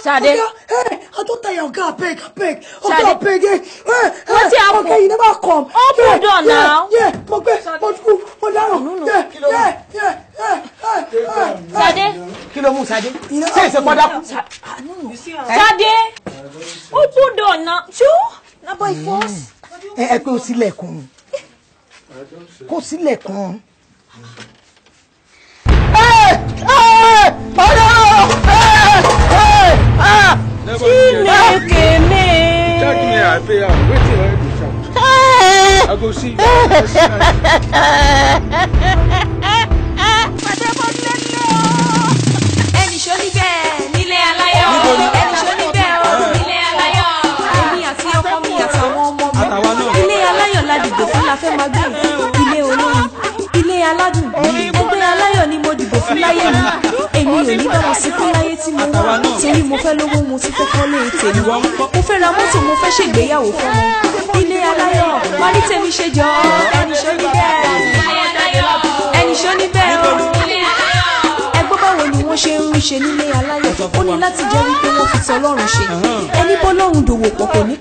Sade. Oga, hey, I don't tell you, Oga, abeg, abeg. Oga, Sade. abeg, hey, hey, Wetin hey, happen? Oga, you never come. Open Yeah, door yeah, now. Yeah, mo gbé, mo kú, mo dáràn. Yeah, yeah, yeah, yeah, yeah, yeah. Sade kí ló mú Sadé You know, ṣé ìṣe kọ́ dákú. Sade open door now ṣó na by force. ẹ ẹ pé o sílẹ̀kùn kó sílẹ̀kùn. Chineke me. Check me, I pay am. Wetin I dey shout? I go see you. ẹnì ṣó níbẹ̀ nílé aláyọ̀ ẹnì ṣó níbẹ̀ o nílé aláyọ̀ èmi àti ọkọ mi àtàwọn ọmọ mi Àtàwa náà. ilé aláyọ̀ la dìbò fún la fẹ́ máa gbé ilé olóyin ilé aládùn ẹgbẹ́ aláyọ̀ ni mo dìbò fún láyé mi èmi ò ní bá wọn sunkún láyé tí mo wá torí mo fẹ́ lówó mo ti fẹ́ kọ́lé tèmi mo fẹ́ ra mọ́tò mo fẹ́ ṣègbéyàwó fọ́mọ ilé aláyọ̀ wá ní tèmi ṣe jọ ẹnì ṣó níbẹ̀ ẹnì ṣó níbẹ̀ o ẹgbẹ́ báwo ni wọ́n ṣe ń ṣe nílé aláyọ̀ ó ní láti jẹ́ wípé wọ́n fi tọlọ́run ṣe ẹni bọ́lọ́run dòwò pọ̀ kò ní